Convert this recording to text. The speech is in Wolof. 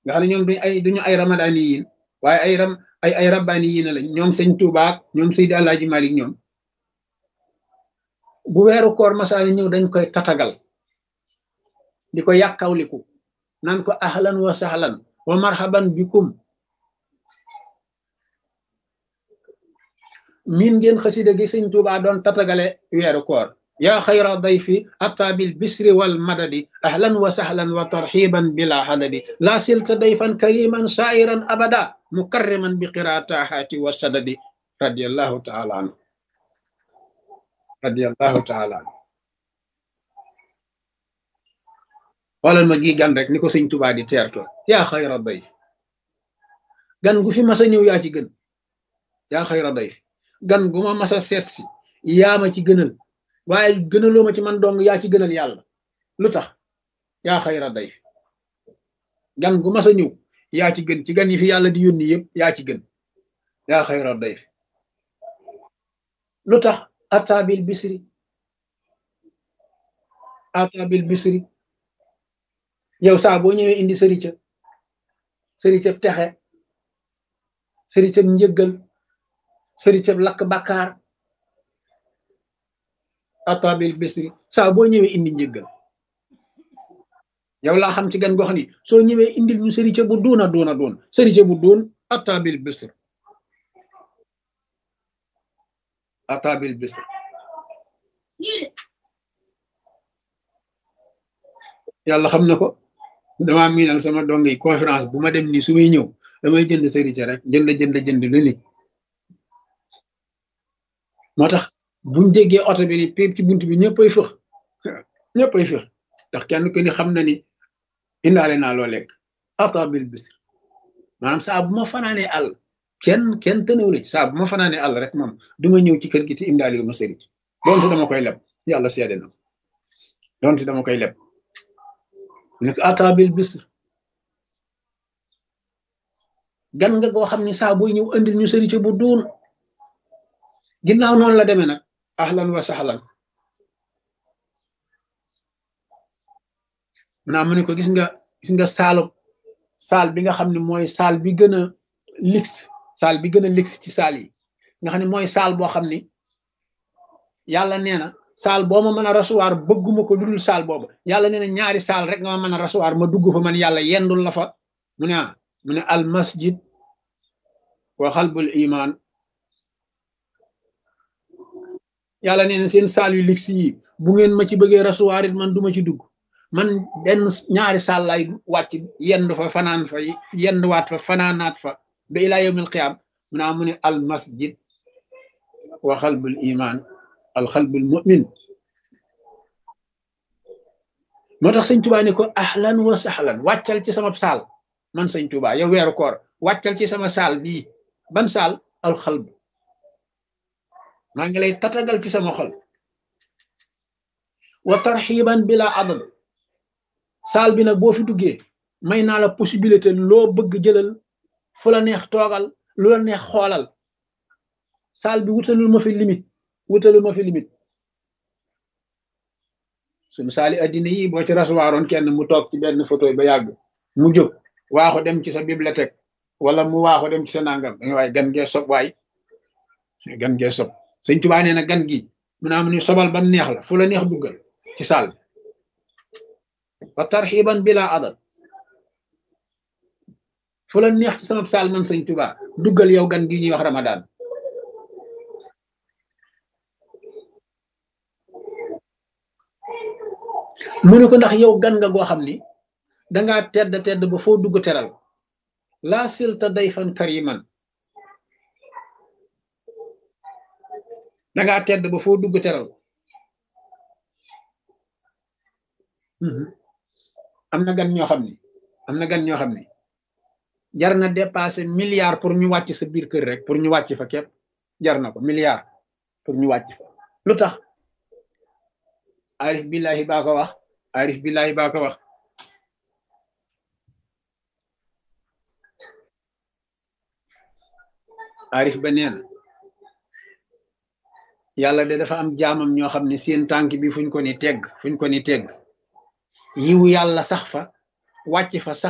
nga xam ne ñoom duñu ay duñu ay ramadani yiin waaye ay ram ay ay rabbaani yiin lañ ñoom sëñ Tuubaa ñoom Seydi Alaaji Malik ñoom bu weeru koor masaani ñëw dañ koy tatagal di ko yàkkawliku naan ko ahlan wa sahlan wa marhaban bikum miin ngeen xasida gi sëñ Tuubaa doon tatagale weeru koor yaa xayra dayfi ata bil bisri wal madadi ahlan wa sahlan wa tarxiban bila hadadi laa silta dayfan kariman sairan abada mukarriman bi qiraatahaati wa sadadi radiallahu taala anhu radiallahu taala anhu xoolal ma gi gan rek ni ko sëñ Tuubaa di teerto yaa xayra dayf gan gu fi mas a ñëw yaa ci gën yaa xayra dayf gan gu ma mas a seet si yaa ma ci gënal waaye gënaloo ma ci man dong yaa ci gënal yàlla lu tax yaa xayra dayf gan gu mas a ñëw yaa ci gën ci gan yi fi yàlla di yónni yëpp yaa ci gën yaa xayra dayf lu tax ataabil bisri ataabil bisri yow saa boo ñëwee indi sërica sëricab texe sëricab njëggal sëricab lakk bakkaar atabil bisri saa boo ñëwee indi njëggal yow laa xam ci gan goo xam ni soo ñëwee indil ñu sërica bu duuna duuna duun sërica bu duun atabil bisri atabil bisri yàlla xam na ko damaa miinal sama dong yi conférence bu ma dem nii su may ñëw damay jënd sërica rek jënd jënd jënd lu ni moo tax buñ déggee oto bi ni péep ci bunt bi ñëppay fëx ñëppay fëx ndax kenn ku ni xam na ni indaale naa loo lekk atabil bisr maanaam saa bu ma fanaanee àll kenn kenn tënew la ci saa bu ma fanaanee àll rek moom duma ñëw ci kër gi te indaale yu ma sëric doonte dama koy leb yàlla seede na doonte dama koy leb nekk atabil bisr gan nga goo xam ni saa booy ñëw andil ñu sëric bu duun ginnaaw noonu la demee nag ahlan wa sahlan maanaam mu ne ko gis nga gis nga saalu saal bi nga xam ne mooy saal bi gën a lix saal bi gën a lix ci saal yi nga xam ne mooy saal boo xam ni yàlla nee na saal boo ma mën a rasuwaar bëgguma ko dudul saal boobu yàlla nee na ñaari saal rek nga ma mën a rasuwaar ma dugg fa man yàlla yendul la fa mu ne ah mu ne al masjid wa xalbul iman yàlla nee na seen saal yu lix yi bu ngeen ma ci bëggee rasuwaar it man duma ci dugg man benn ñaari saal lay wàcc yendu fa fanaan fa yenduwaat fa fanaanaat fa ba ilaa yawmil qiyaam mu naa mu ne al masjid wa xalbul iman al xalbul mu'min moo tax sëñ tubaa ni ko ahlan wa sahlan wàccal ci sama saal man sëñ tubaa yow weeru koor wàccal ci sama saal bii ban saal al xalb maa ngi lay tatagal ci sama xol wa tarxiban bila adad saal bi nag boo fi duggee may naa la possibilité loo bëgg jëlal fu la neex toogal lu la neex xoolal saal bi wutalul ma fi limite wutalul ma fi limite suñu saali addina yi boo ci rasuwaaroon kenn mu toog ci benn photo ba yàgg mu jóg waaxu dem ci sa bibliothèque wala mu waaxu dem ci sa nangam waaye gan gee sob waay gan gee sob sëñ Tuubaa nee na gan gi mu naa mu ni sobal bam neex la fu la neex duggal ci saal bi wa tarxiban bila adad fu la neex ci sama saal man sëñ Tuubaa duggal yow gan gi ñuy wax Ramadan mu ne ko ndax yow gan nga goo xam ni dangaa tedd tedd ba foo dugg teral laa silta dayfan kariman dangaa tedd ba foo dugg teral am na gan ñoo xam ni am na gan ñoo xam ni jar na dépassé milliard pour ñu wàcc sa biir kër rek pour ñu wàcc fa képp jar na ko milliard pour ñu wàcc fa lu tax arif billahi baa ko wax arif billahi baa ko wax arif ba nee na yàlla de dafa am jaamam ñoo xam ne seen tànk bi fuñ ko ni tegg fuñ ko ni tegg yiwu yàlla sax fa wàcc fa sax